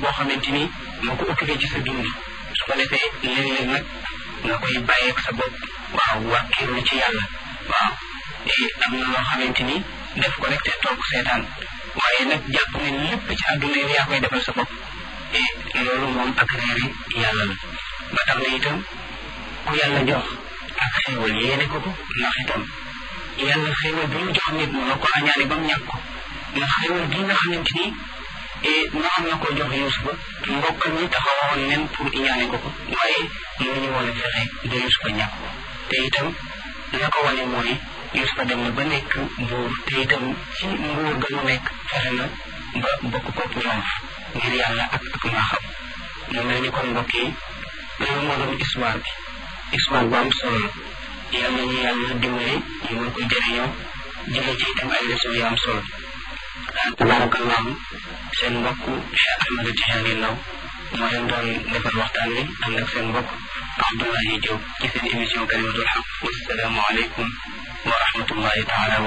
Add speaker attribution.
Speaker 1: boo xamante ni moo ko occupé ci sa dund su ko defee léeg-léeg nag nga koy bàyyeeg sa bopp waaw wàkkiirlu ci yàlla waaw am na loo xamante ni def ko rek te toog seetaan waaye nag jàpp ne lépp ci àdduna yi yaa koy defal sa bopp te loolu moom ak réeri yàlla la ba tax na itam ku yàlla jox ak xéewal yéene ko ko ndax itam yàlla xéewal bi mu jox nit mu la ko añaane ba mu ñàkk ko ndax xéewal gi nga xamante ni noonu na ko jox Yuusufa mbokkam ñi taxawoon nen pour iñaane ko ko waaye mënuñu woon a fexe ba Yuusufa ñàkk ko te itam la ko wane mooy Yuusufa dem na ba nekk buur te itam ci nguur ga mu nekk fexe na ba bokk koog ñoom ngir yàlla ak ak maaxam mu mel ni kon mbokk yi loolu moo doon histoire bi histoire bu am solo la yàlla ñu yàlla dimbali ñu mën ko jëriñoo jële ci itam ay leçon yu am solo tabarakallahu seen mbokk Cheikh Ahmed Tidiane Ndao moo leen doon defal waxtaan wi ànd ak seen mbokk Abdoulaye Diop ci seen émission kalimatul xaq wassalaamu aleykum wa rahmatullahi taala